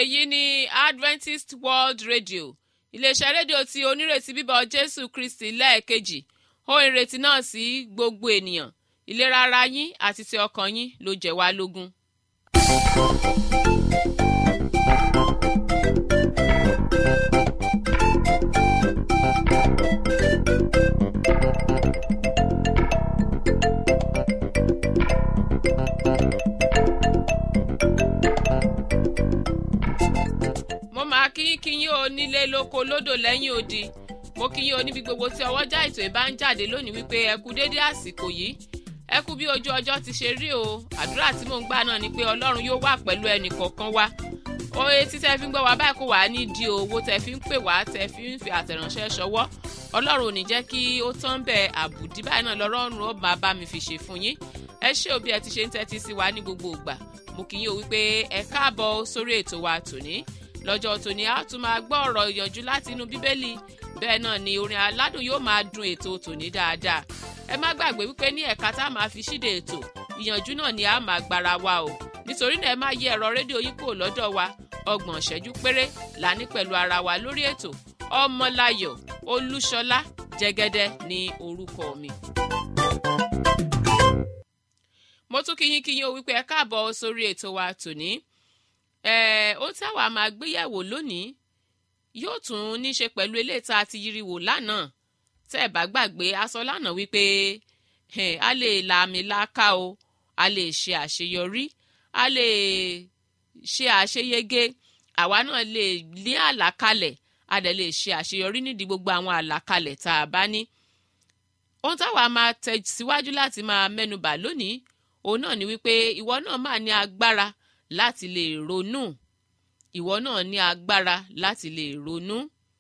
èyí ni adventist world radio iléeṣẹ́ rédíò tí onírètí bíbọ̀ jésù kristi lẹ́ẹ̀kejì ó ìrètí náà sí gbogbo ènìyàn ìlera ara yín àti ti ọkàn yín ló jẹ́ wá lógún. mo máa kíyín kíyín o nílé lóko lódò lẹ́yìn odi mo kíyín o níbi gbogbo tí ọwọ́jà ètò ìbá ń jáde lónìí wípé ẹ kú déédé àsìkò yìí ẹ kú bí ojú ọjọ́ ti ṣe rí o àdúrà tí mò ń gbà náà ni pé ọlọ́run yóò wà pẹ̀lú ẹnì kọ̀ọ̀kan wa oye tí tẹ fi ń gbọ́ wá báyìí kó wà á ní di owó tẹ fi ń pè wá tẹ fi ń fi àtẹ̀ránṣẹ́ ṣọwọ́ ọlọ́run ò ní jẹ́ kí ó tán bẹ̀ àbùdí báyìí náà lọ́rọ́run ó máa bá mi fi ṣe fún yín ẹ ṣé òbí ẹ ti ṣe ń tẹ́tí sí wa ní gbogbo ìgbà mo kì í yín o wípé ẹ káàbọ̀ sórí ètò wa tòní lọ́jọ́ tòní a tún máa gbọ́ ọ̀rọ̀ ìyànjú láti inú bíbélì bẹ́ẹ̀ náà ni orin aládùn yóò máa dun ètò tòní dáadáa ẹ má gbàgbé wípé ní ẹ̀ka tá a máa fi ṣíde ètò ìyànjú náà ni a máa gbára wa o nítorí náà ẹ má yí ẹ̀rọ rédíò yín kúrò lọ́dọ̀ wa ọgbọ̀n ìṣẹ́jú péré là ní pẹ̀lú ara wa lórí ètò ọmọláyọ̀ olúṣọlá jẹ́gẹ́dẹ́ ní orúkọ mi. mo tún kíyín kíyín o wípé ẹ káàbọ̀ sórí ètò wa tòní ó tí àwa máa gbéyẹ̀wò lónìí yóò tún ní ṣe pẹ̀lú eléyìí tá a ti yiri wò lánàá tẹ́ ẹ̀ bá gbàgbé a sọ lánàá wípé a lè la àmì láká o a lè ṣe àṣeyọrí a lè ṣe àṣeyege àwa náà lè ní àlàkalẹ̀ a dẹ̀ lè ṣe àṣeyọrí nídìí gbogbo àwọn àlàkalẹ̀ tá a bá ní. ohun táwa máa tẹ̀síwájú láti máa mẹ́nubà lónìí òun náà ni wípé ìwọ náà máa ní agbára láti lè ronú ìwọ náà ní agbára láti lè ronú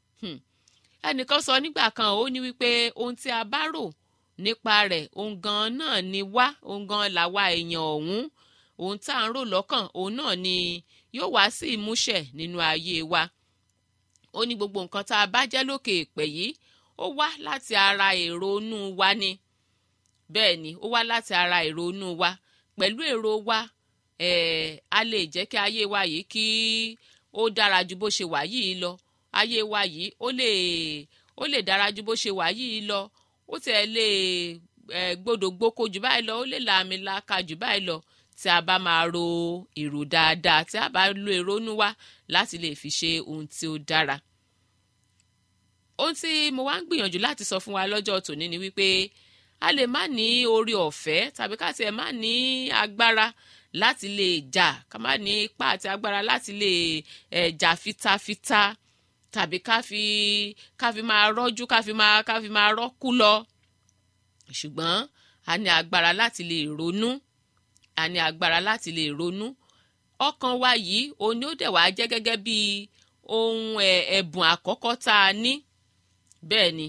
ẹnìkan sọ nígbà kan ó ní wípé ohun tí a bá rò nípa rẹ̀ ohun gan náà ni wá ohun gan làwa èèyàn ọ̀hún ohun tá à ń rò lọ́kàn òun náà ni yóò wá sí ìmúṣẹ nínú ayé wa ó ní gbogbo nǹkan tá a bá jẹ́ lókè èpè yìí ó wá láti ara èrò inú wa ni bẹ́ẹ̀ ni ó wá láti ara èrò inú wa pẹ̀lú èrò wa eh, a lè jẹ́ kí ayé wa yìí kí ó dára ju bó ṣe wà yìí lọ ayé wa yìí ó lè ó lè dára ju bó ṣe wà yìí lọ ó tẹ̀ lè eh, gbọ́dọ̀ gboko jù báyìí lọ ó lè làmì laka jù báyìí lọ tí a bá máa ro èrò dáadáa tí a bá lo èrònú wa láti lè fi ṣe ohun tí ó dára ohun tí mo wá ń gbìyànjú láti sọ fún wa lọ́jọ́ tòní ni wípé a lè má ní orí ọ̀fẹ́ tàbí ká tiẹ̀ má ní agbára láti lè jà ká má ní ipá àti agbára láti lè ẹ̀ jà fitafita tàbí ká fi ká fi máa rọ́jú ká fi máa ká fi máa rọ́kú lọ ṣùgbọ́n a ní agbára láti lè ronú a ní agbára láti lè ronú ọkàn wa yìí òun ni ó dẹ̀ wá jẹ́ gẹ́gẹ́ bí ohun ẹ̀bùn àkọ́kọ́ tá a ní bẹ́ẹ̀ ni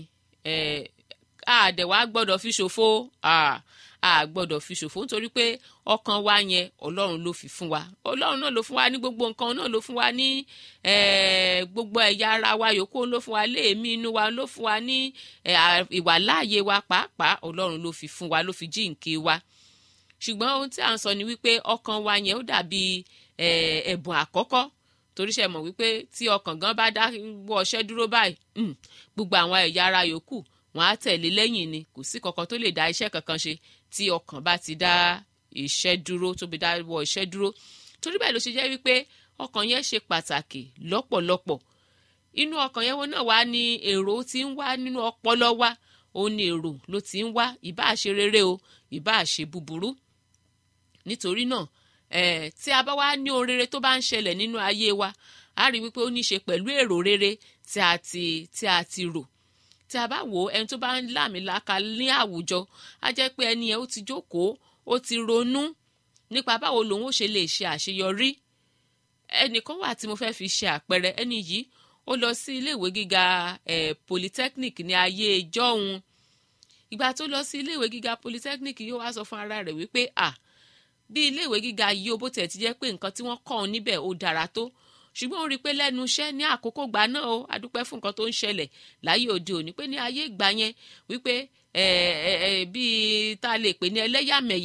àdẹ̀wà gbọ́dọ̀ fi ṣòfò a gbọ́dọ̀ fi ṣòfò nítorí pé ọkàn wa yẹn ọlọ́run ló fi fún wa ọlọ́run náà ló fún wa ní gbogbo nǹkan náà ló fún wa ní gbogbo ẹ̀yà ara wa yòókù ló fún wa léèmí inú wa ló fún wa ní ìwàláàyè wa pàápàá ọlọ́run ló fi fún wa ló fi jíǹkí wa ṣùgbọ́n ohun tí à ń sọ ni wípé ọkàn wa yẹn ó dàbí ẹ̀bùn àkọ́kọ́ torí ṣe mọ̀ wípé tí ọkàn gan bá dá wọ ọṣẹ́ dúró báyìí gbogbo àwọn ẹ̀yà ara yòókù wọn á tẹ̀lé lẹ́yìn ni kò sí kankan tó lè dá iṣẹ́ kankan ṣe tí ọkàn bá ti dá iṣẹ́ dúró tó bí dá wọ iṣẹ́ dúró torí bẹ́ẹ̀ ló ṣe jẹ́ wípé ọkàn yẹn ṣe pàtàkì lọ́pọ̀lọpọ̀ inú ọkàn yẹn wọn náà wá ní èrò tí ń wá nínú ọpọlọ wa òun ni èrò ló ti ń wá ìbáà ṣe rere o ìbáà ṣe búburú nítorí náà eh, tí a bá wá ní ohun rere tó bá ń ṣẹlẹ̀ nínú ayé wa a rí wípé ó ní í ṣe pẹ̀lú èrò rere tí a ti tí a ti rò tí a bá wò ó ẹni tó bá ń láàmìlaka ní àwùjọ á jẹ́ pé ẹni yẹn ó ti jókòó ó ti ronú nípa báwo lòun ó ṣe lè ṣe àṣeyọrí ẹnìkan wà tí mo fẹ́ fi ṣe àpẹẹrẹ ẹni yìí ó lọ sí iléèwé gíga eh, polytechnic ní ayé ìjọ́hun ìgbà tó lọ sí iléèwé gíga polytechnic yóò wá sọ fún ara rẹ̀ wípé à bí iléèwé gíga yìí ó bó tẹ̀ ti jẹ́ pé nǹkan tí wọ́n kọ́ ọ níbẹ̀ ó dára tó ṣùgbọ́n ó rí i pé lẹ́nu iṣẹ́ ní àkókò gbà náà o adúpẹ́ fún nǹkan tó ń ṣẹlẹ̀ láyé òde òní pé ní ayé ìgbà yẹn wípé bíi tá a lè pè ní ẹlẹ́yàmẹ̀yà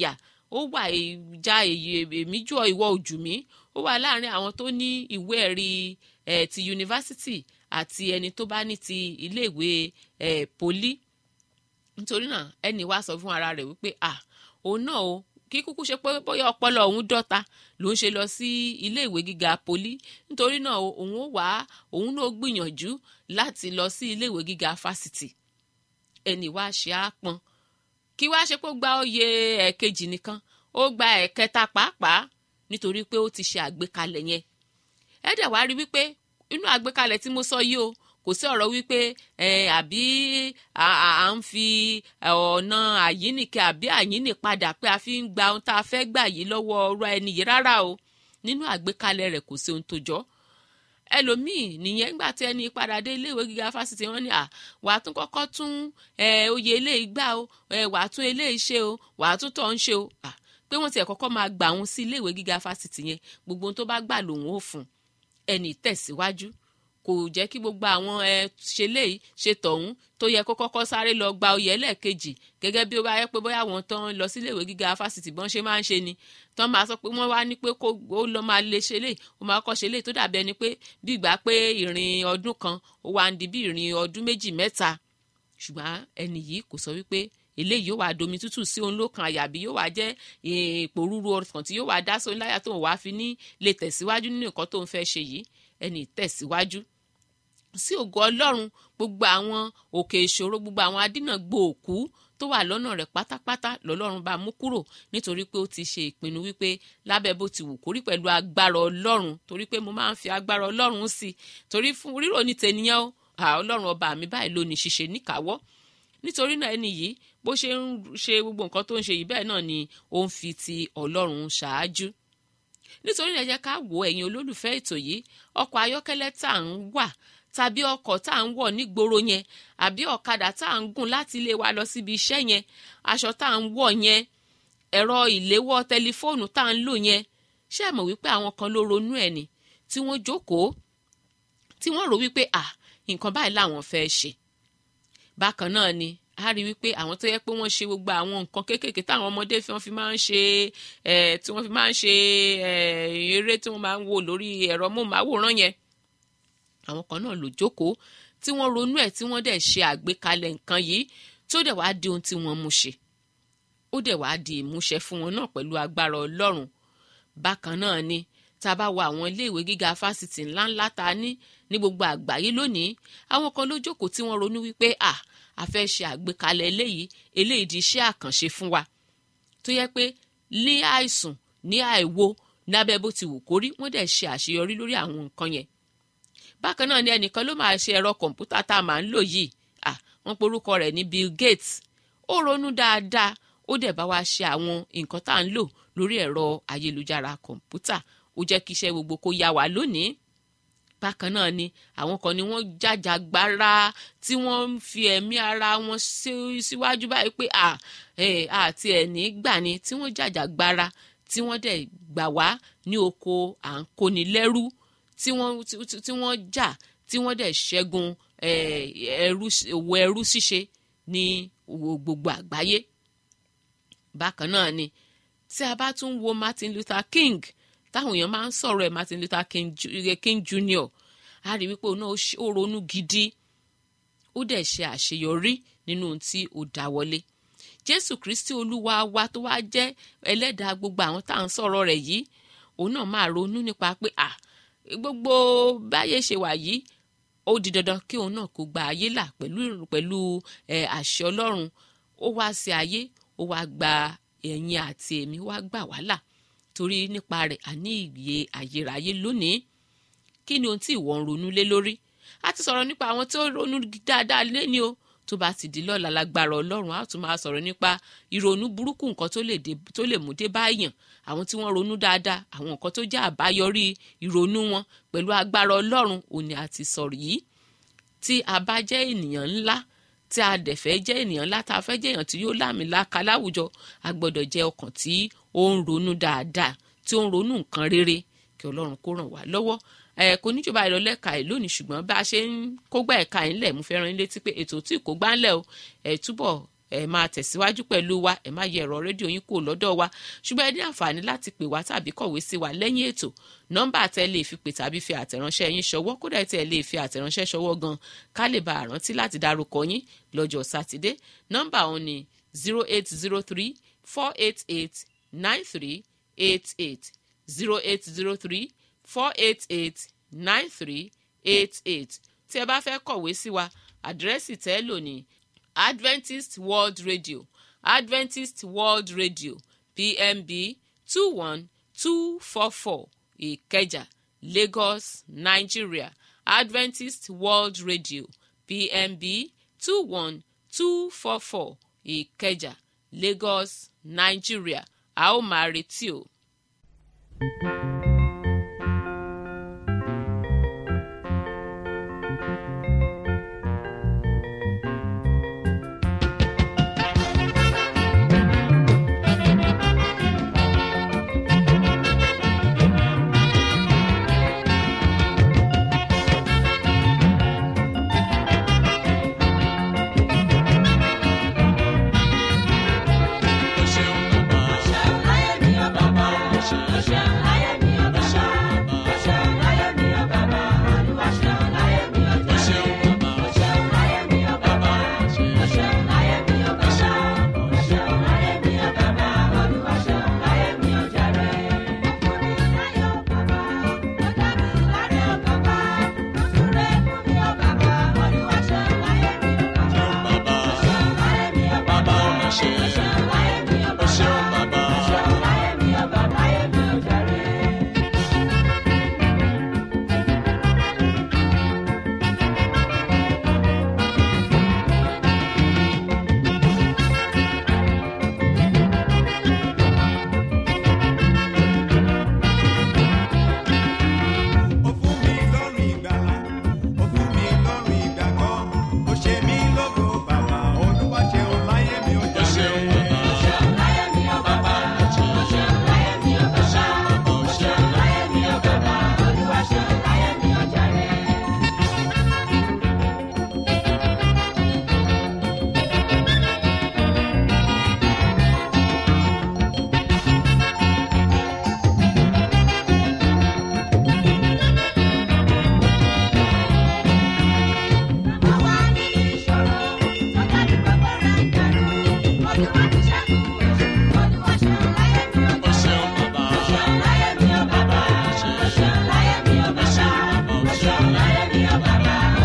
ó wà ìjà èmi jù ọ ìwọ ojú mi ó wà láàrin àwọn tó ní ìwé ẹ̀rí ẹ̀ ti yunifásitì àti ẹni tó bá ní ti iléèwé ẹ̀ poli nítorí náà ẹnì wá sọ fún ara rẹ̀ wípé à òun náà o kí kúkú ṣe pé bóyá ọpọlọ òun dọ́ta ló ń ṣe lọ sí ilé ìwé gíga poli nítorí náà òun ó wá òun náà gbìyànjú láti lọ sí ilé ìwé gíga fásitì ẹnì wá ṣe á pọn kí wá ṣe pé ó gba oyè ẹ̀kejì nìkan ó gba ẹ̀kẹta pàápàá nítorí pé ó ti ṣe àgbékalẹ̀ yẹn ẹ dẹ̀ wá rí wípé inú àgbékalẹ̀ tí mo sọ yìí o kò sí ọ̀rọ̀ wípé àbí à ń fi ọ̀nà àyíníkẹ́ àbí àyíní padà pé a fi ń gba ohun tá a fẹ́ gbà yìí lọ́wọ́ ọ̀rọ̀ ẹni yìí rárá o nínú àgbékalẹ̀ rẹ̀ kò sí ohun tó jọ ẹlòmíì nìyẹn nígbà tí ẹni padà dé iléèwé gíga fásitì wọn ni à wàá tún kọ́kọ́ tún oyè eléyìí gbà o wàá tún eléyìí ṣe o wàá tún tọ̀ ń ṣe o pé wọ́n tiẹ̀ kọ́kọ́ máa gbà wọn sí iléèwé gíga fásitì yẹn gbogbo ohun tó bá gbà lòun ò fún ẹni tẹ̀síwájú kò jẹ́ kí gbogbo àwọn ẹ ṣe léyìí ṣe tọ̀hún tó yẹ kó kọ́kọ́ sáré lọ gba oyè ẹlẹ́ẹ̀kejì gẹ́gẹ́ bí ó bá yẹ pé bóyá àwọn tán lọ síléèwé gíga fásitì bọ́n ṣe máa ń ṣe ni tán máa sọ pé wọ́n wá ní pé kó ó lọ máa lè ṣe léyìí ó máa kọ́ ṣe léyìí tó dàbí ẹni pé bí ìgbà pé ìrìn ọdún kan ó wá ń di bí ìrìn ọdún méjì mẹ́ta ṣùgbọ́n ẹni yìí kò sọ wípé eléyìí yóò wá domi tútù sí òun lókan àyàbí yóò wá jẹ́ èèpò rúru ọkàn tí yóò wá dá sóun láyà tóun wá fi ní lè tẹ̀síwájú nínú nǹkan tóun fẹ́ ṣe yìí ẹni tẹ̀síwájú sí ògo ọlọ́run gbogbo àwọn òkè ìṣòro gbogbo àwọn adínàgbò òkú tó wà lọ́nà rẹ̀ pátápátá lọ́lọ́run bá mú kúrò nítorí pé ó ti ṣe ìpinnu wípé lábẹ́ bó ti wù kórí pẹ̀lú agbára ọlọ́run torí pé mo máa ń fi agbára ọlọ́run sí i torí fún rírò ní tènìyàn ó ọlọ́run ọba mi báyìí ló ní ṣíṣe níkàáwọ́ nítorí náà ẹni yìí bó ṣe ń ṣe gbogbo nǹkan tó ń ṣe yìí bẹ́ẹ̀ náà ni ó ń fi ti ọlọ́run ṣáájú nítorí ẹ jẹ́ ká wo ẹ̀yin olólùfẹ́ ètò yìí ọkọ̀ ayọ́kẹ́lẹ́ tá à ń wà tàbí ọkọ̀ tá à ń wọ̀ nígboro yẹn àbí ọ̀kadà tá à ń gùn láti ilé wa lọ síbi iṣẹ́ yẹn aṣọ tá à ń wọ̀ yẹn ẹ̀rọ ìléwọ́ tẹlifóònù tá à ń lò yẹn ṣé ẹ mọ̀ wípé àwọn kan ló ronú ẹ̀ ni tí wọ́n jókòó tí wọ́n rò wípé à nǹkan báyìí làwọn fẹ́ ṣe bákan náà ni a rí wípé àwọn tó yẹ pé wọ́n ṣe gbogbo àwọn nǹkan kéékèèké táwọn ọmọdé fi wọ́n fi máa ń ṣe tí wọ́n fi máa ń ṣe eré tí wọ́n máa ń wò lórí ẹ̀rọ móhùnmáwòrán yẹn àwọn kan náà ló jókòó tí wọ́n ronú ẹ̀ tí wọ́n dẹ̀ ṣe àgbékalẹ̀ nǹkan yìí tí ó dẹ̀ wá di ohun tí wọ́n mú ṣe ó dẹ̀ wá di ìmúṣẹ fún wọn náà pẹ̀lú agbára ọlọ́run bákan náà ni tá a bá wo àwọn iléèwé gíga fásitì ńláńlá ta ní ní gbogbo àgbáyé lónìí àwọn kan ló jókòó tí wọ́n ronú wípé à a fẹ́ ṣe àgbékalẹ̀ eléyìí eléyìí di iṣẹ́ àkànṣe fún wa tó yẹ pé ní àìsùn ní àìwo lábẹ́ bó ti wù kórí wọ́n dẹ̀ ṣe àṣeyọrí lórí àwọn nǹkan yẹn bákan náà ni ẹnìkan ló máa ṣe ẹ̀rọ kọ̀ǹpútà tá a máa ń lò yìí à wọ́n porúkọ rẹ̀ ní Bill Gates ó ronú dáadáa ó dẹ̀ bá wa ṣe àwọn nǹkan tá à ń lò lórí ẹ̀rọ ayélujára kọ̀ǹpútà ó jẹ́ kí iṣẹ́ gbogbo kó yá wa lónìí bákan náà ni àwọn kan ni wọ́n jàjàgbara tí wọ́n ń fi ẹ̀mí ara wọn síwájú báyìí pé à àti ẹ̀ní gbà ni tí wọ́n jàjàgbara tí wọ́n dẹ̀ gbà wá ní oko à ń kóni lẹ́rú tí wọ́n tí wọ́n jà tí wọ́n dẹ̀ ṣẹ́gun ẹrú òwò ẹrú ṣíṣe ní gbogbo àgbáyé bákan náà ni tí a bá tún wo Martin Luther King táwọn èèyàn máa ń sọ̀rọ̀ ẹ̀ Martin Luther King, King Jr. a rí wípé òun náà ó ronú gidi ó dẹ̀ ṣe àṣeyọrí nínú ohun tí ó dáwọ́lé Jésù Kristi Olúwa wa tó wá jẹ́ ẹlẹ́dàá gbogbo àwọn tá à ń sọ̀rọ̀ rẹ̀ yìí òun náà máa ronú nípa pé à gbogbo báyé ṣe wà yìí ó di dandan kí òun náà kó gba ayé là pẹ̀lú pẹ̀lú àṣẹ Ọlọ́run ó wá sí ayé ó wá gba ẹ̀yin àti èmi wá gbà wá là torí nípa rẹ̀ àní ìyè àyèrayé lónìí kí ni ohun tí ìwọ ń ronú lé lórí a ti sọ̀rọ̀ nípa àwọn tó ronú dáadáa lẹ́ni o tó bá ti di lọ́la lágbára ọlọ́run a tún máa sọ̀rọ̀ nípa ìrònú burúkú nǹkan tó lè mú dé báyàn àwọn tí wọ́n ronú dáadáa àwọn nǹkan tó jẹ́ àbáyọrí ìrònú wọn pẹ̀lú agbára ọlọ́run òní àti sọ̀rọ̀ yìí tí a bá jẹ́ ènìyàn ńlá tí a dẹ̀ fẹ́ jẹ́ ènìyàn ńlá tá a fẹ́ jẹ́ èèyàn tí yóò láàmìlaka láwùjọ a gbọ́dọ̀ jẹ́ ọkàn tí ó ń ronú dáadáa tí ó ń ronú nǹkan rere kí ọlọ́run kó ràn wá lọ́wọ́ ẹ kò ní jọba ìrọ̀lẹ́ ka ẹ̀ lónìí ṣùgbọ́n bá a ṣe ń kógbá ẹ̀ka ẹ̀ ńlẹ̀ mo fẹ́ rán yín létí pé ètò tí kò gbá ńlẹ̀ o ẹ̀ túbọ̀ ẹ máa tẹ̀síwájú pẹ̀lú wa ẹ má yẹ ẹ̀rọ rédíò yín kúrò lọ́dọ̀ wa ṣùgbọ́n ẹ ní àǹfààní láti pè wá tàbí kọ̀wé sí wa lẹ́yìn ètò nọ́mbà tẹ́ lè fi pè tàbí fi àtẹ̀ránṣẹ́ yín ṣọwọ́ kódà tẹ́ lè fi àtẹ̀ránṣẹ́ ṣọwọ́ gan ká lè bá àrántí láti dárúkọ yín lọ́jọ́ sátidé nọ́mbà òun ni zero eight zero three four eight eight nine three eight eight zero eight zero three four eight eight nine three eight eight tí ẹ bá fẹ́ kọ̀wé sí wa àdírẹ́sì tẹ́ lò ní adventist world radio adventist world radio pmb two one two four four ìkẹjà lagos nigeria adventist world radio pmb two one two four four ìkẹjà lagos nigeria a ó máa retí o. Ó ṣeun bàbá. Ó ṣeun bàbá. Ṣeun bàbá. Bàbá ó mà ṣe. Ó ṣeun bàbá. Ó fún mi lọ́rùn ìgbàlà, ó fún mi lọ́rùn ìgbàgbọ́, ó ṣe mí lógo bàbá, olúwa ṣeun láyé mi ó Ó jàre. ṣeun bàbá. Bàbá ó ṣe. Ó ṣeun bàbá ó ṣe. Ó ṣeun bàbá. Bàbá ó ṣe. Ó ṣeun bàbá ó ṣe.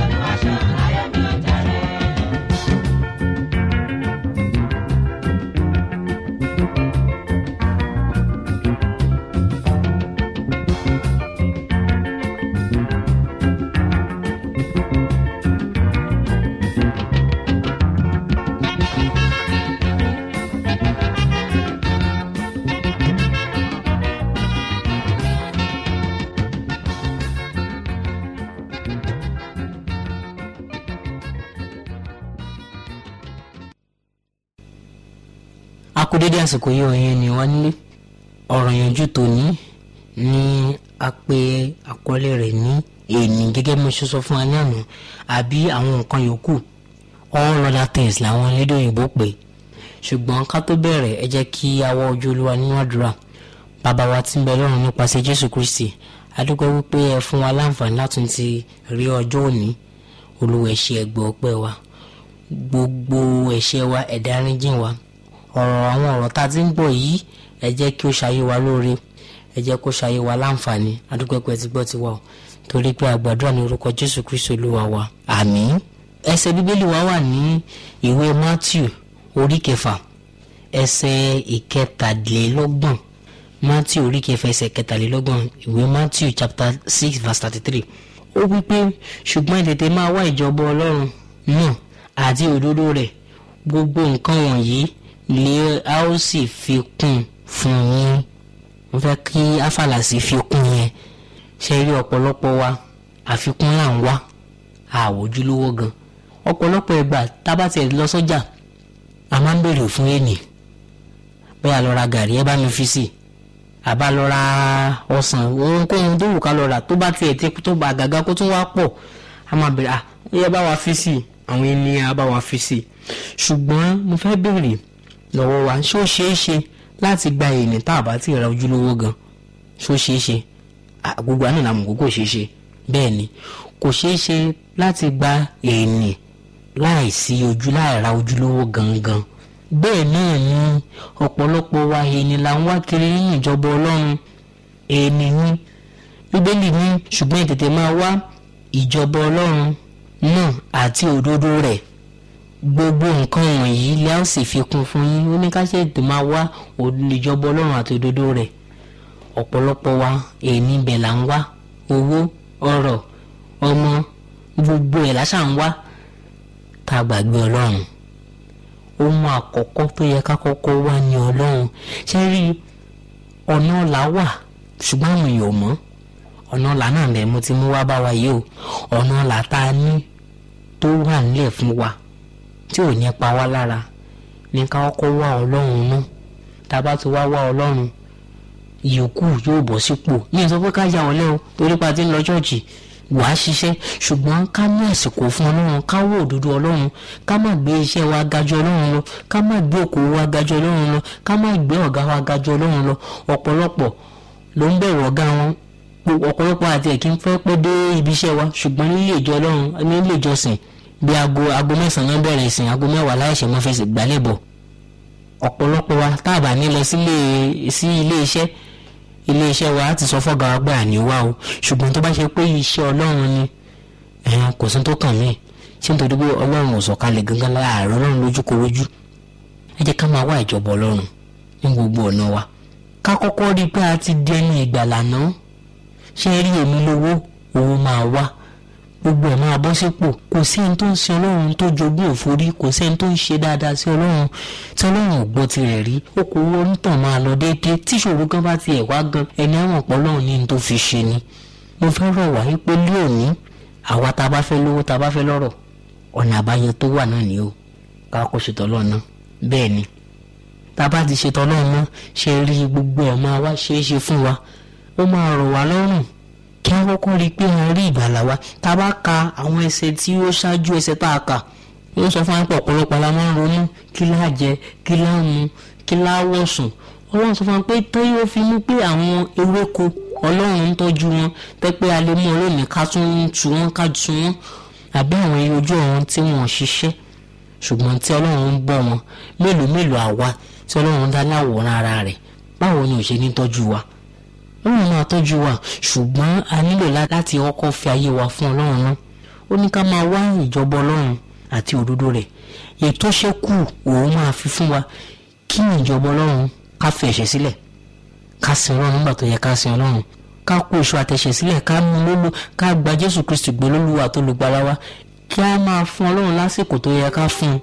a kú dédé àsìkò yìí ọ̀yẹ́ ni wá nílé ọ̀rọ̀ yanjú tòní ní a pè àkọlé rẹ̀ ní èní gẹ́gẹ́ bí mo ṣe sọ fún wa ní àná àbí àwọn nǹkan yòókù all other things làwọn elédè òyìnbó pè ṣùgbọ́n ká tó bẹ̀rẹ̀ ẹ jẹ́ kí a wọ ojú olúwa nínú àdúrà bàbá wa tí ń bẹ lọ́run nípasẹ̀ jésù kristi adúgbò wípé ẹ fún wa láǹfààní láti ti rí ọjọ́ òní olúwa ẹ ṣé ẹgbẹ́ ọpẹ́ wa gbogbo ẹ̀ṣẹ̀ wa ẹ̀dá rínjìn wa ọ̀rọ̀ àwọn ọ̀rọ̀ tá a ti ń gbọ́ yìí ẹ jẹ́ kí ó ṣayé wa lóore ẹ jẹ́ kó ṣayé wa láǹfààní adúpẹ́pẹ́ ti gbọ́ ti wà o torí pé àgbàdúrà ní orúkọ jésù kristu olúwa wa àmín. ẹsẹ̀ bíbélì wa wà ní ìwé matthew orí kẹfà ẹsẹ̀ ìkẹtàlélọ́gbọ̀n matthew orí kẹfà ẹsẹ̀ ìkẹtàlélọ́gbọ̀n ìwé matthew chapter six verse thirty three ó wí pé ṣùgbọ́n ẹ tètè máa wá ìjọba ọlọ́run náà àti òdodo rẹ̀ gbogbo nǹkan wọ̀nyí lè a ó sì fi kún fún yín mo fẹ́ kí áfàlàsì fi kún yẹn ṣe rí ọ̀pọ̀lọpọ̀ wa àfikún là ń wá àwòjúlówó gan ọ̀pọ̀lọpọ̀ ìgbà tábà tiẹ̀ lọ sọ́jà a máa ń béèrè fún ènì bẹ́ẹ̀ lọ ra gàrí ẹ bá mi fi sí i àbá lọ ra ọsàn ohunkóhun tó wù ká lọ rà tó bá tiẹ̀ tí tó bá gàgà kó tún wá pọ̀ a máa béèrè à ó yẹ bá wa fi sí i àwọn ènìyàn á bá wa fi sí i ṣùgbọ́n mo fẹ́ béèrè lọ́wọ́ wa ṣó ṣeé ṣe láti gba èèyàn tá a bá ti ra ojúlówó gan ṣó ṣeé ṣe À, gbogbo àná làmù kó kò ṣeé ṣe bẹ́ẹ̀ ni kò ṣeé ṣe láti gba èèyàn láì sí ojú láì ra ojúlówó gangan bẹ́ẹ̀ náà ni ọ̀pọ̀lọpọ̀ wa èèyàn là ń wá kiri nínú ìjọba ọlọ́run èèyàn ni bíbélì ní ṣùgbọ́n ìtètè máa wá ìjọba ọlọ́run náà àti òdodo rẹ̀ gbogbo nǹkan wọ̀nyí lẹ́ ó sì fi kún fún yín ó ní ká ṣe ètò máa wá ìjọba ọlọ́run àti òdodo rẹ̀ ọ̀pọ̀lọpọ̀ wa èèní ibẹ̀ là ń wá owó ọrọ̀ ọmọ gbogbo ẹ̀ láṣà ń wá tá a gbàgbé ọlọ́run ohun àkọ́kọ́ tó yẹ ká kọ́kọ́ wá ní ọlọ́run ṣé rí ọ̀nà ọ̀la wà ṣùgbọ́n àwọn èèyàn ò mọ̀ ọ̀nà ọ̀la náà bẹ́ẹ̀ mo ti mú wá bá wa yìí o ọ̀nà ọ̀la tá a ní tó wà nílẹ̀ fún wa tí ò ní pa wá lára ní ká kọ́kọ́ wá ọlọ́run náà tá a bá ti wá wá ọlọ́run ìyókù yóò bọ̀ sípò ní ìsọ pé ká yà wọ́n lẹ́ o torí pa ti ń lọ ṣọ́ọ̀ṣì wàá ṣiṣẹ́ ṣùgbọ́n ká ní àsìkò fún ọlọ́run ká wò òdodo ọlọ́run ká má gbé iṣẹ́ wa gajọ ọlọ́run lọ ká má gbé òkòwò wa gajọ ọlọ́run lọ ká má gbé ọ̀gá wa gajọ ọlọ́run lọ ọ̀pọ̀lọpọ̀ ló ń bẹ̀rù ọ̀gá wọn ọ̀pọ̀lọpọ̀ àti ẹ̀kí ń fẹ́ pẹ́ dé ibi iṣẹ́ wa ṣùgbọ́n nílé ìjọ ọlọ́run nílé ìjọsìn bí aago aago mẹ́sàn-án bẹ̀rẹ̀ ìsìn aago mẹ́wàá láìṣẹ̀ mọ́ fẹsẹ̀ gbálẹ̀ bọ̀ ọ̀pọ̀lọpọ̀ wa tá a bá ní lọ sí ilé iṣẹ́ ilé iṣẹ́ wa á ti sọ fọ́gà wa pé àní wá o ṣùgbọ́n tó bá ṣe pé iṣẹ́ ọlọ́run ni ẹ̀hàn kò sí tó kàn mí ṣé nítorí pé ọlọ́run ò sọ̀kalẹ̀ gangan láàárọ̀ ọlọ́run lójúkorojú ẹ jẹ́ ká máa wá ìjọba ọlọ́run ní gbogbo ọ̀nà wa ká kọ́kọ́ rí i pé a ti di ẹni ìgbàlà náà ṣé rí èmi lówó owó máa wá gbogbo ẹ̀ máa bọ́ sípò kò sí ẹni tó ń sin ọlọ́run tó jogún òforí kò sí ẹni tó ń ṣe dáadáa sí ọlọ́run tí ọlọ́run ò gbọ́ tirẹ̀ rí okòwò onítàn máa lọ déédéé tí ìṣòro gan bá tiẹ̀ wá gan ẹni àwọn ọ̀pọ̀ ọlọ́run ní ní tó fi ṣe ni. mo fẹ́ rọ̀ wá wípé lóòní àwa tá a bá fẹ́ lówó tá a bá fẹ́ lọ́rọ̀ ọ̀nà àbáyọ tó wà náà ni o ká kó ṣètò ọlọ́run náà bẹ́ẹ̀ ni tá a bá ti ṣètò ọlọ́run náà ṣe rí gbogbo ẹ̀ máa wá ṣeé ṣe fún wa ó máa rọ̀ wá lọ́rùn kí a kọ́kọ́ rí i pé a rí ìgbàlà wa tá a bá ka àwọn ẹsẹ̀ tí ó ṣáájú ẹsẹ̀ tá a kà yóò sọ fún apọ̀ ọ̀pọ̀lọpọ̀ la máa ń ronú kí láà jẹ kí láà mu kí láà wọ̀sùn ọlọ́run sọ fún wa pé tó yóò fi mú pé àwọn ewéko ọlọ́run ń tọ́jú wọn pé pé a lè mú ọlọ́run ká tún tu wọn ká tu wọn àbí àwọn ẹyẹ ojú ọ̀run tí wọ́n ṣiṣẹ́ ṣùgbọ́n tí ọlọ́run ń bọ́ wọn mélòó mélòó àwa tí ọlọ́run dá láwòrán ara rẹ̀ báwo ni ò ṣe ní tọ́jú wa ọlọ́run máa tọ́jú wa ṣùgbọ́n a nílò láti kọ́kọ́ fi ayé wa fún ọlọ́run náà ó ní ká máa wá ìjọba ọlọ́run àti òdodo rẹ̀ ètò ṣẹ́kù òun máa fi fún wa kí ni ìjọba ọlọ́run ká fi ẹ̀ṣẹ̀ sílẹ̀ ká sin ọlọ́run nígbà tó yẹ ká sin ọlọ́run ká kó èso àtẹ̀ṣẹ̀ sílẹ̀ ká mú lólu ká gba jésù kristu gbé lólúwa tó lùgbàlà wa kí a máa fún ọlọ́run lásìkò tó yẹ ká fún un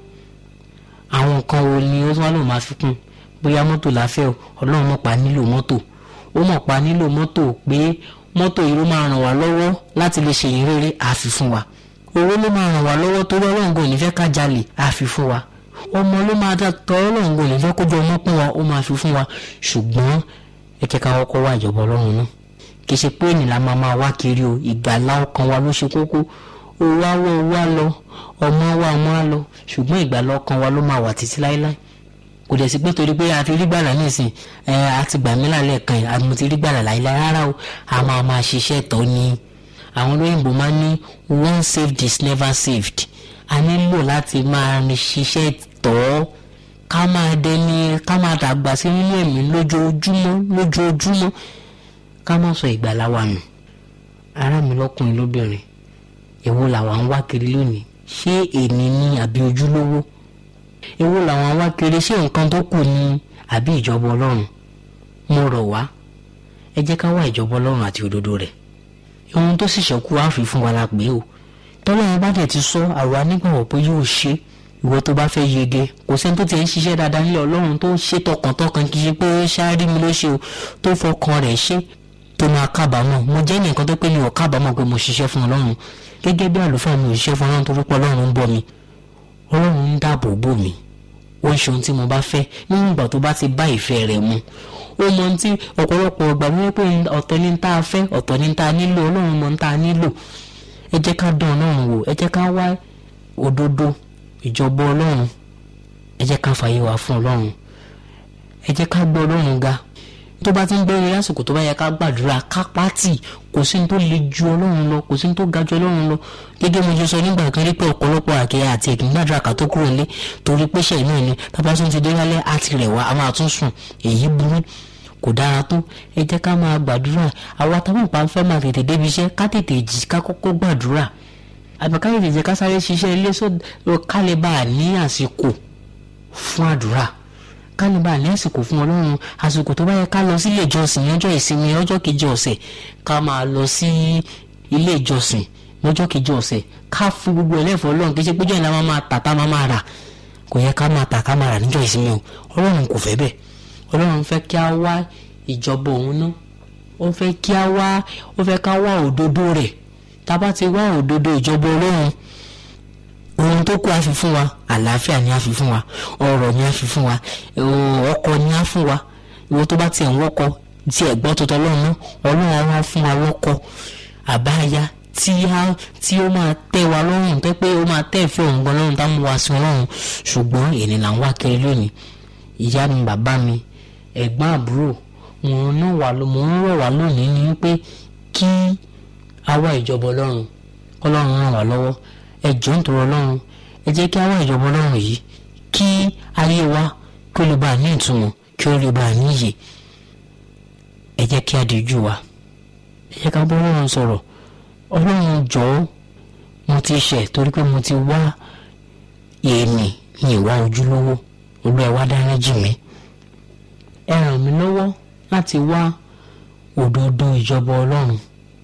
àwọn nǹkan wo ni ó tún wá lò máa fi kún bóyá mọ́tò láfẹ́ o ọlọ́run mọ̀ pa nílò mọ́tò ó mọ̀ pa nílò mọ́tò pé mọ́tò yìí ló máa ràn wá lọ́wọ́ láti lè ṣe yín rere àfi fún wa owó ló máa ràn wá lọ́wọ́ torí ọlọ́run kò ní fẹ́ ká jalè àfi fún wa ọmọ ló máa dá tọ́ ọlọ́run kò ní fẹ́ kójú ọmọ pọ́n wa ó máa fi fún wa ṣùgbọ́n ẹ jẹ́ ká kọ́kọ́ wá ìjọba ọlọ́run náà kì í ṣe pé ènìyàn máa máa wá kiri o ìgbàlá ọkàn wa ló ṣe kókó owó awọ owó á lọ ọmọ wa ọmọ á lọ ṣùgbọ́n ìgbàlá ọkàn wa ló máa wà títí láéláé kò dẹ̀ sí pé torí pé a ti rí gbàlà nísìn ẹ a ti gbà mí lálẹ́ kan yìí àmọ́ ti rí gbàlà láìláì rárá o a máa máa ṣiṣẹ́ tọ́ ni àwọn olóyìnbó máa ní one saved is never saved a nílò láti máa ṣiṣẹ́ tọ́ ká máa dẹni ká máa dàgbà sí nínú ẹ̀mí lójoojúmọ́ lójoojúmọ́ ká má sọ ìgbàlà wa nù ará mi lọ́kùnrin lóbìnrin èwo làwa ń wá kiri lónìí ṣé èní ni àbí ojúlówó èwo làwọn wá kiri ṣé nǹkan tó kù ni àbí ìjọba ọlọ́run mo rọ̀ wá ẹ jẹ́ ká wá ìjọba ọlọ́run àti òdodo rẹ̀ ohun tó sì ṣẹ́kù á fi fún wa la pé o tọ́lọ́run bá dẹ̀ ti sọ àwa nígbàgbọ́ pé yóò ṣe ìwọ tó bá fẹ́ yege kò sẹ́ni tó ti ń ṣiṣẹ́ dáadáa nílẹ̀ ọlọ́run tó ṣe tọkàntọkàn kì í ṣe pé ṣáárí mi ló ṣe o tó fọkàn rẹ̀ ṣe tó máa kábàámọ̀ mo jẹ́ nìkan tó pé mi ò kábàámọ̀ pé mo ṣiṣẹ́ fún ọlọ́run gẹ́gẹ́ bí àlùfáà mi ò ṣiṣẹ́ fún ọlọ́run torí pé ọlọ́run ń bọ̀ mi ọlọ́run ń dáàbò bò mí ó ń ṣe ohun tí mo bá fẹ́ nínú ìgbà tó bá ti bá ìfẹ́ rẹ̀ mu ó mọ ohun tí ọ̀pọ̀lọpọ̀ ọgbà mi pé ọ̀tọ̀ ní tá a fẹ́ ọ̀tọ̀ ní tá a nílò ọlọ́run mọ tá a nílò ẹ jẹ́ ká dán ọlọ́run wò ẹ jẹ́ ká wá òdodo ìjọba ọlọ́run ẹ jẹ́ ká fààyè wá fún ọlọ́run ẹ jẹ́ ká gbọ́ ọlọ́run ga tó bá ti ń bẹ̀rẹ̀ lásìkò tó bá yẹ ká gbàdúrà ká pátì kò sí ní tó le ju ọlọ́run lọ kò sí ní tó ga ju ọlọ́run lọ gẹ́gẹ́ mo ṣe sọ nígbà kan rí pé ọ̀pọ̀lọpọ̀ àkẹyà àti ẹ̀kìn gbàdúrà ká tó kúrò nílé torí pé ṣẹ̀ náà ni tábà tún ti dé lálẹ́ á ti rẹ̀ wá a máa tún sùn èyí burú kò dára tó ẹ jẹ́ ká máa gbàdúrà àwa táwọn ìpa fẹ́ máa tètè débi iṣẹ́ ká tètè jí ká kọ́kọ́ gbàdúrà àbí ká tètè jẹ́ ká sáré ṣiṣẹ́ ilé sọ ká lè bá a ní àsìkò fún àdúrà ká lè bá a ní àsìkò fún ọlọ́run àsìkò tó bá yẹ ká lọ sí ilé ìjọsìn ọjọ́ ìsinmi ọjọ́ kejì ọ̀sẹ̀ ká máa lọ sí ilé ìjọsìn lọ́jọ́ kejì ọ̀sẹ̀ ká fún gbogbo ẹlẹ́fọ̀ ọlọ́run kí ṣe péjọ́ ìlànà máa tà tá máa máa rà kò yẹ ká máa tà ká máa rà níjọ́ ìsinmi o ọlọ́run kò fẹ́ bẹ́ẹ̀ ọlọ́run fẹ́ kí a wá ìjọba òun ná ó fẹ́ kí a wá ó fẹ́ ká wá òdodo rẹ̀ tá a bá ti wá òdodo ìjọba ọlọ́run ohun tó kù á fi fún wa àlàáfíà ni á fi fún wa ọrọ̀ ni á fi fún wa ọkọ ni á fún wa ìwọ tó bá tiẹ̀ ń wọ́kọ tí ẹ̀ gbọ́ tuntun ọlọ́run náà ọlọ́run á wá fún wa lọ́kọ àbáyá tí a tí ó máa tẹ́ wa lọ́rùn pé pé ó máa tẹ́ ìfẹ́ òun gan lọ́rùn tá mú wa sí ọlọ́run ṣùgbọ́n èyí là ń wá kiri lónìí ìyá mi bàbá mi ẹ̀gbọ́n àbúrò mò ń ràn wá mò ń rọ̀ wá lónìí ni pé kí a wá ìjọba ọlọ́run ọlọ́run ràn wá lọ́wọ́ ẹ jọ̀ọ́ nítorí ọlọ́run ẹ jẹ́ kí a wá ìjọba ọlọ́run yìí kí ayé wa kí ó lè bá a ní ìtumọ̀ kí ó lè bá a níyè ẹ jẹ́ kí a díjú wa ẹ jẹ́ ká bọ́ ọlọ́run sọ̀rọ̀ ọlọ́run jọ̀ọ́ mo ti ṣẹ̀ torí pé mo ti wá èèmì ní ìwà ojúlówó olú ẹ wá dáná jì mí ẹ ràn mí lọ́wọ́ láti wá òdodo ìjọba ọlọ́run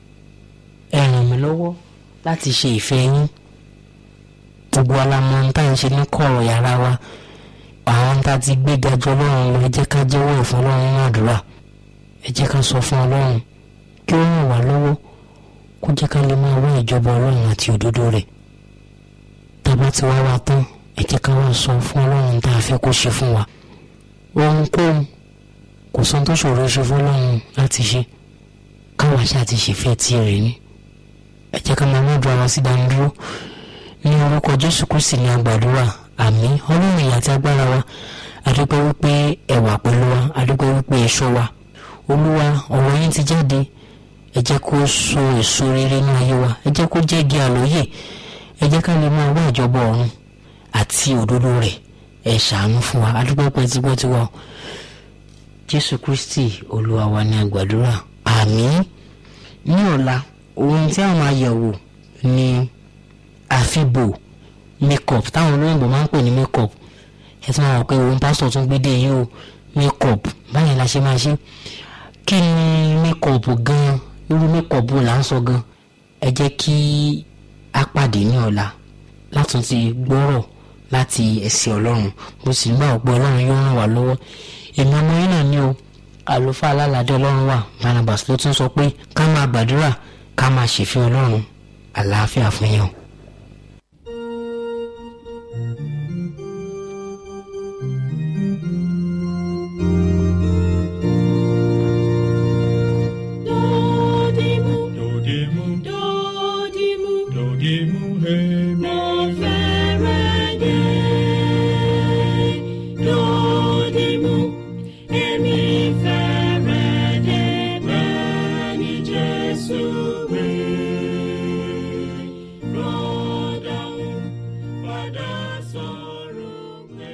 ẹ ràn mí lọ́wọ́ láti ṣe ìfẹ́ yín gbogbo alamọ ń tá à ń ṣe ní kọ̀rọ̀ yàrá wa àwọn tá a ti gbé gajọ ọlọ́run lọ ẹ jẹ́ ká jẹ́wọ́ ìfún ọlọ́run ní àdúrà ẹ jẹ́ ká sọ fún ọlọ́run kí ó ràn wá lọ́wọ́ kó jẹ́ ká lè máa wá ìjọba ọlọ́run àti òdodo rẹ̀ tá a bá ti wá wa tán ẹ jẹ́ ká wá sọ fún ọlọ́run tá a fẹ́ kó ṣe fún wa ohunkóhun kò sọ tó ṣòro ṣe fún ọlọ́run láti ṣe káwa ṣáà ti ṣèfẹ́ tirẹ̀ ni ẹ jẹ́ ká máa mọ́dọ̀ ara sí dánidúró ní orúkọ jésù kristi ní agbàdúrà àmín ọlọ́run ìyá àti agbára wa adúpẹ́ wípé ẹ wà pẹ̀lú wa adúpẹ́ wípé ẹ ṣọ́ wa olúwa ọ̀rọ̀ yín ti jáde ẹ jẹ́ kó so èso rere ní ayé wa ẹ jẹ́ kó jẹ́ igi àlóyè ẹ jẹ́ ká lè máa wá ìjọba ọ̀run àti òdodo rẹ̀ ẹ ṣàánú fún wa adúpẹ́ pẹ́ tí gbọ́ tí wà jésù kristi olúwa wa ní agbàdúrà àmín ní ọ̀la ohun tí a máa yẹ̀wò ni àfibò makeup táwọn olóyìnbó máa ń pè ní makeup ẹ ti máa wọ pé òun pásítọ̀ tún gbé dé yìí o makeup báyìí la ṣe máa ṣe kí ni makeup gan irú makeup là ń sọ gan ẹ jẹ́ kí a pàdé ní ọ̀la látún ti gbọ́rọ̀ láti ẹ̀sìn ọlọ́run mo sì gbà pé ọlọ́run yóò ràn wá lọ́wọ́ èmi ọmọ yín náà ní o àlùfáà alálàdé ọlọ́run wà barnabas ló tún sọ pé ká máa gbàdúrà ká máa ṣèfẹ́ ọlọ́run àlàáfíà fún yín o. Dodimu, Dodimu, dodimu, dodimu, hey, mo fẹ́rẹ̀ dé. Dodimu, èmi fẹ́rẹ̀ dé bẹ́ẹ̀ ni Jésù wí. Rọ́dàún padà sọ̀rọ̀ pé.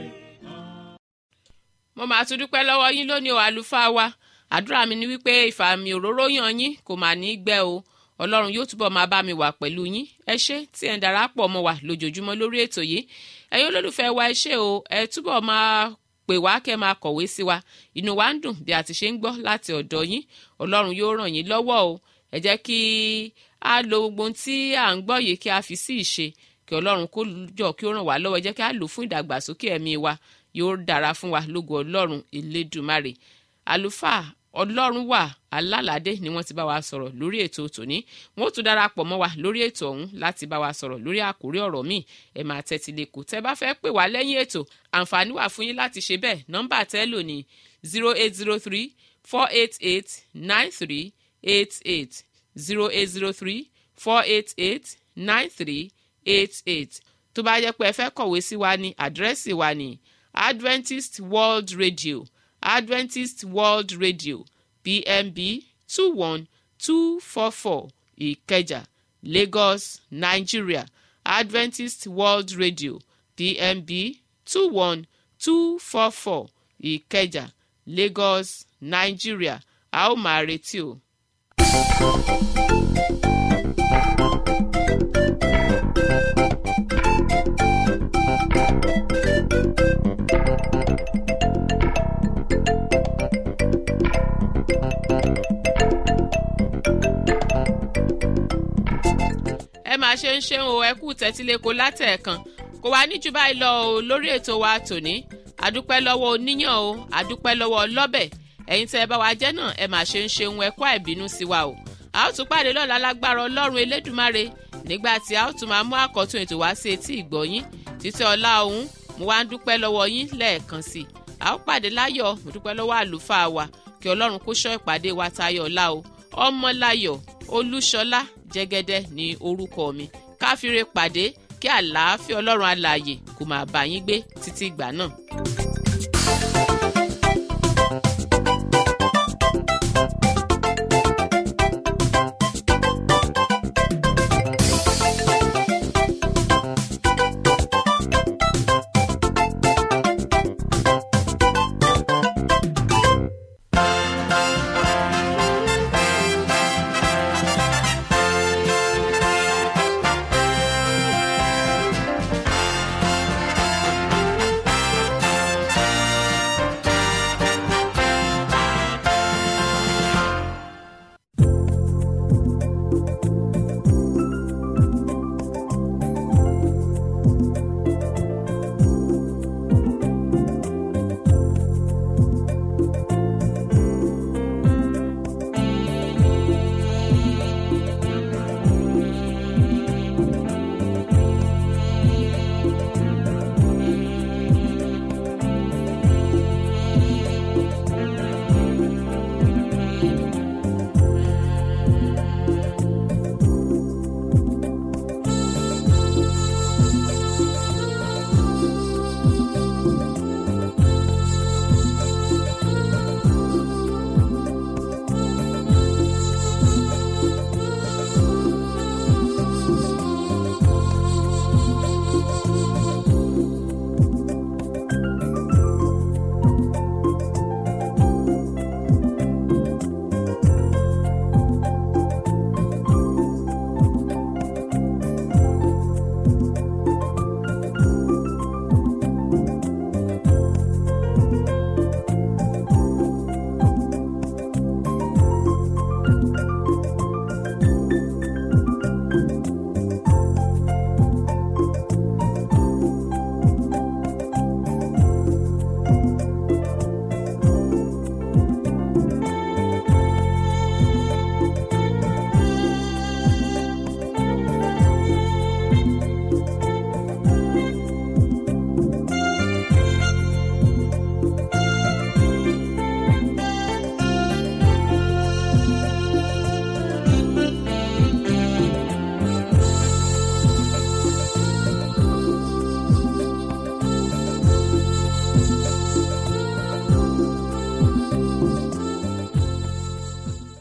mo máa tún dúpẹ́ lọ́wọ́ yín lónìí o àlùfáà wa àdúrà mi ni wípé ìfàmì òróró yàn yín kò mà ní í gbẹ o ọlọ́run yóò túbọ̀ máa bá mi wà pẹ̀lú yín ẹ ṣé tí ẹ̀ ń darapọ̀ mọ́ wa lójoojúmọ́ lórí ètò yìí ẹ̀yin olólùfẹ́ wa ẹ ṣé o ẹ túbọ̀ máa pè wá kẹ́ máa kọ̀wé sí wa inú wa ń dùn bí a ti ṣe ń gbọ́ láti ọ̀dọ̀ yín ọlọ́run yóò ràn yín lọ́wọ́ o ẹ jẹ́ kí a lo gbogbo ohun tí à ń gbọ́ yìí kí a fi sí ìṣe kí ọlọ́run kó jọ kí ó ràn wá lọ́wọ́ ẹ jẹ́ kí a lò fún ìdàgbàsókè ẹ̀mí wa yóò dára fún wa lógo ọlọ́run elédùmarè àlùfáà ọlọ́run wà alálàdé ni wọ́n ti bá wa sọ̀rọ̀ lórí ètò tòní wọ́n ó tún darapọ̀ mọ́ wa lórí ètò ọ̀hún láti bá wa sọ̀rọ̀ lórí àkórí ọ̀rọ̀ míì ẹ máa tẹ́tí lẹ́kọ̀ọ́ tẹ́ bá fẹ́ pè wá lẹ́yìn ètò àǹfààní wà fún yín láti ṣe bẹ́ẹ̀ nọ́mbà tẹ́ lò ní zero eight zero three four eight eight nine three eight eight zero eight zero three four eight eight nine three eight eight tó bá jẹ́ pé ẹ fẹ́ kọ̀wé sí wa ní àdírẹ́sì wa ní adventist world radio adventist world radio pmb two one two four four ìkẹjà lagos nigeria adventist world radio pmb two one two four four ìkẹjà lagos nigeria a ó máa retí o. ẹ máa ṣe ń ṣeun o ẹ kú tẹ́tíléko látẹ̀ẹ̀kan kò wá ní jù báyìí lọ o lórí ètò wa tòní àdúpẹ́ lọ́wọ́ oníyàn o àdúpẹ́ lọ́wọ́ ọlọ́bẹ̀ ẹ̀yin tẹ́ ẹ bá wa jẹ́ náà ẹ máa ṣe ń ṣeun ẹ kú àìbínú sí wa o a ó tún pàdé lọ́la lágbára ọlọ́run elédùmarè nígbà tí a ó tún máa mú àkọ́tún ètò wá sí etí ìgbọ̀nyín títí ọlá òun mo wá ń dúpẹ́ lọ́wọ́ yín lẹ́ẹ̀kan sí i a ó pàdé láyọ̀ mo dúpẹ́ lọ́wọ́ àlùfáà wa kí ọlọ́run kó ṣọ́ ìpàdé wa tayọ̀ ọ̀la o ọmọláyọ̀ olúṣọlá jẹ́gẹ́dẹ́ ní orúkọ mi káfíńre pàdé kí àlàáfíà ọlọ́run alààyè kó máa bá yín gbé títí ìgbà náà.